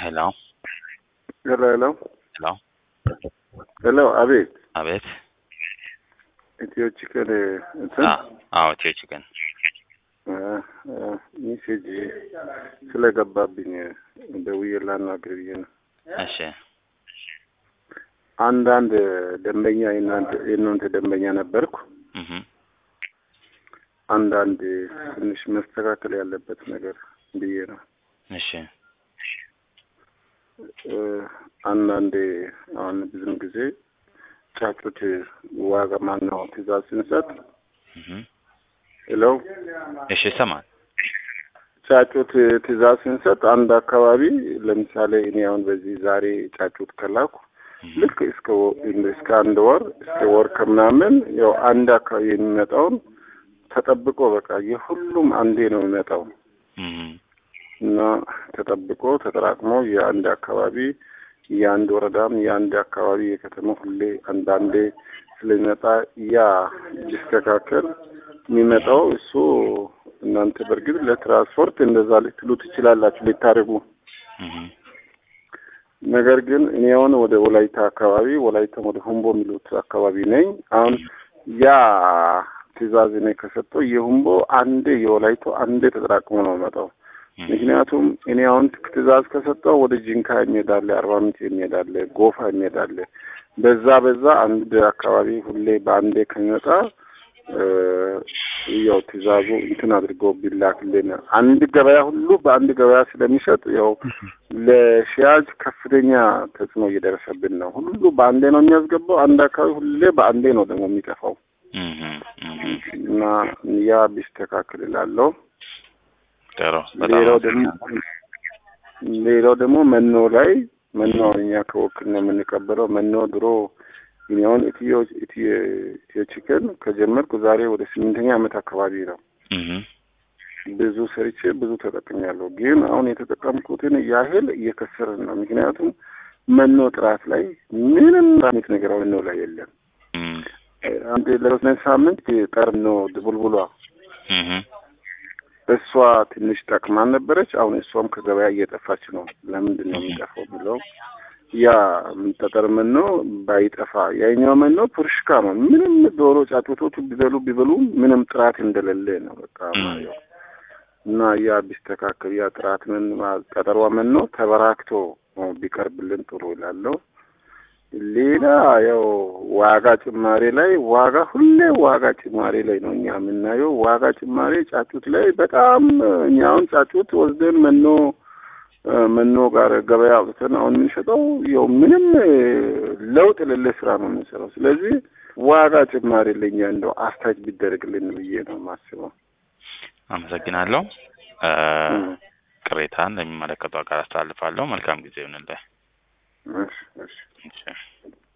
ሄሎ ሄሎ ሄሎ ሄሎ ሄሎ፣ አቤት። አቤት። ኢትዮ ቺክን እንትን አ- አዎ ኢትዮ ቺክን ሜሴጅ ስለገባብኝ ደውዬ ላናግር ብዬ ነው። እሺ አንዳንድ ደንበኛ የእናንተ የእናንተ ደንበኛ ነበርኩ። እህ አንዳንድ ትንሽ መስተካከል ያለበት ነገር ብዬ ነው። እሺ እ፣ አንዳንዴ አሁን ብዙም ጊዜ ጫጩት ዋጋ ማነው ትእዛዝ ስንሰጥ እህ ሄሎ እሺ ይሰማል። ጫጩት ትእዛዝ ስንሰጥ አንድ አካባቢ ለምሳሌ እኔ አሁን በዚህ ዛሬ ጫጩት ከላኩ እህ ልክ እስከ ወ- እስከ አንድ ወር እስከ ወር ከምናምን ያው አንድ አካባቢ የሚመጣውን ተጠብቆ በቃ የሁሉም አንዴ ነው የሚመጣው እህ እና ተጠብቆ ተጠራቅሞ የአንድ አካባቢ የአንድ ወረዳም የአንድ አካባቢ የከተማ ሁሌ አንዳንዴ ስለሚመጣ ያ ሊስተካከል የሚመጣው እሱ እናንተ በእርግጥ ለትራንስፖርት እንደዛ ልትሉ ትችላላችሁ ልታደርጉ እህ ነገር ግን እኔ አሁን ወደ ወላይታ አካባቢ ወላይታ ወደ ሁምቦ የሚሉት አካባቢ ነኝ። አሁን ያ ትእዛዝ እኔ ከሰጠው የሁምቦ አንዴ የወላይቶ አንዴ ተጠራቅሞ ነው መጣው። ምክንያቱም እኔ አሁን ትእዛዝ ከሰጠው ወደ ጂንካ የሚሄዳለ፣ አርባ ምንጭ የሚሄዳለ፣ ጎፋ የሚሄዳለ በዛ በዛ አንድ አካባቢ ሁሌ በአንዴ ከሚመጣ እ፣ ያው ትእዛዙ እንትን አድርጎ ቢላክልን አንድ ገበያ ሁሉ በአንድ ገበያ ስለሚሸጥ ያው ለሽያጭ ከፍተኛ ተጽዕኖ እየደረሰብን ነው። ሁሉ በአንዴ ነው የሚያስገባው። አንድ አካባቢ ሁሌ በአንዴ ነው ደግሞ የሚጠፋው እህ እህ እና ያ ቢስተካከል እላለሁ። ጥሩ በጣም ሌላው ደግሞ ሌላው ደግሞ መኖ ላይ መኖ አሁን እኛ ከወክል ነው የምንቀበለው። መኖ ድሮ እኔ አሁን ኢትዮ ኢትዮ ኢትዮ ቺክን ከጀመርኩ ዛሬ ወደ ስምንተኛ ዓመት አካባቢ ነው። እህ ብዙ ሰርቼ ብዙ ተጠቅሜያለሁ። ግን አሁን የተጠቀምኩትን ያህል እየከሰርን ነው። ምክንያቱም መኖ ጥራት ላይ ምንም አይነት ነገር መኖ ላይ የለም። እህ አንድ ለሶስት ሳምንት ጠርኖ ድቡልቡሏ እህ እሷ ትንሽ ጠቅማን ነበረች። አሁን እሷም ከገበያ እየጠፋች ነው። ለምንድን ነው የሚጠፋው ብለው ያ ጠጠር መኖ ባይጠፋ ያኛው መኖ ፑርሽካ ነው። ምንም ዶሮ ጫጩቶቹ ቢበሉ ቢበሉ ምንም ጥራት እንደሌለ ነው በቃ ማየው እና ያ ቢስተካከል ያ ጥራት ምን ጠጠሯ መኖ ተበራክቶ ቢቀርብልን ጥሩ ይላለው። ሌላ ያው ዋጋ ጭማሬ ላይ ዋጋ ሁሌ ዋጋ ጭማሬ ላይ ነው እኛ የምናየው። ዋጋ ጭማሬ ጫጩት ላይ በጣም እኛ አሁን ጫጩት ወስደን መኖ እ፣ መኖ ጋር ገበያ አውጥተን አሁን የምንሸጠው ያው ምንም እ፣ ለውጥ የሌለ ስራ ነው የምንሰራው። ስለዚህ ዋጋ ጭማሬ ለኛ እንደው አስታች ቢደረግልን ብዬ ነው የማስበው። አመሰግናለሁ። እ፣ እም፣ ቅሬታን ለሚመለከቱ አካል አስተላልፋለሁ። መልካም ጊዜ ይሁንልህ። እሺ እሺ እሺ